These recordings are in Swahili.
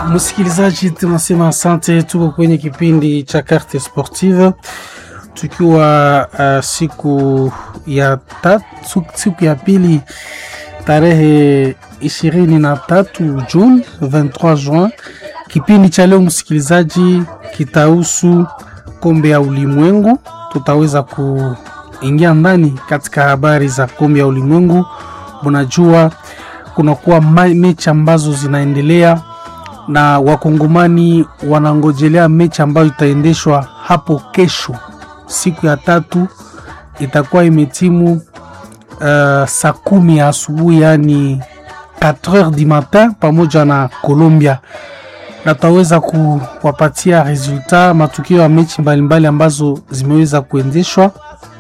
Msikilizaji, tunasema asante. Tuko kwenye kipindi cha Carte Sportive tukiwa uh, siku ya tatu, siku ya pili tarehe ishirini na tatu Juni 23 Juin. Kipindi cha leo msikilizaji, kitahusu kombe ya ulimwengu. Tutaweza kuingia ndani katika habari za kombe ya ulimwengu. Mnajua kunakuwa mechi ambazo zinaendelea na wakongomani wanangojelea mechi ambayo itaendeshwa hapo kesho, siku ya tatu itakuwa imetimu uh, saa kumi ya asubuhi, yani 4h du matin, pamoja na Colombia, na tutaweza kuwapatia resultat matukio ya mechi mbalimbali ambazo zimeweza kuendeshwa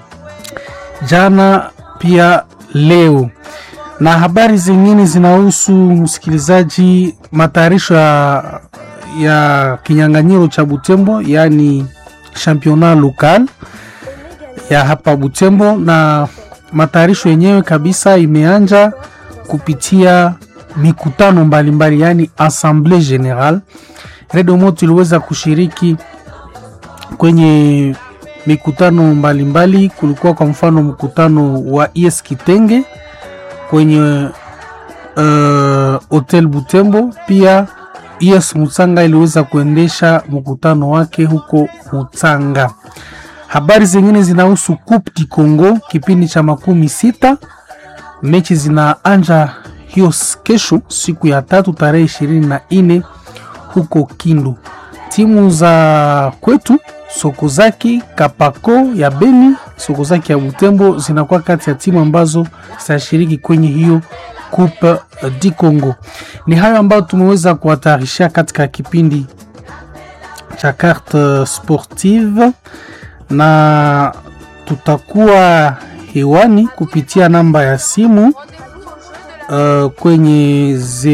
jana pia leo na habari zingine zinahusu msikilizaji, matayarisho ya, ya kinyang'anyiro cha Butembo, yaani championnat local ya hapa Butembo, na matayarisho yenyewe kabisa imeanja kupitia mikutano mbalimbali, yaani assemblée générale. Redio Moto iliweza kushiriki kwenye mikutano mbalimbali mbali. Kulikuwa kwa mfano mkutano wa IS Kitenge kwenye uh, hotel Butembo. Pia IS Mutsanga iliweza kuendesha mkutano wake huko Mutsanga. Habari zingine zinahusu Coupe du Congo kipindi cha makumi sita. Mechi zinaanja hiyo kesho siku ya tatu tarehe ishirini na nne huko Kindu. Timu za kwetu Sokozaki Kapako ya Beni, Sokozaki ya Butembo zinakuwa kati ya timu ambazo zitashiriki kwenye hiyo Coupe du Congo. Ni hayo ambayo tumeweza kuwatayarishia katika kipindi cha Carte Sportive, na tutakuwa hewani kupitia namba ya simu uh, kwenye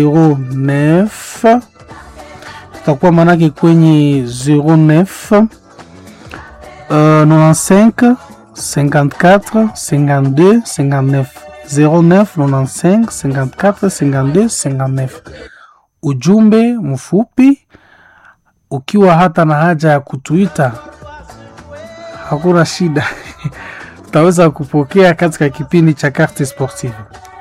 09 tutakuwa manake kwenye 09 Uh, 95 54 52 59 09 95 54 52 59. Ujumbe mfupi ukiwa hata na haja ya kutuita, hakuna shida, tutaweza kupokea katika kipindi cha Carte Sportive.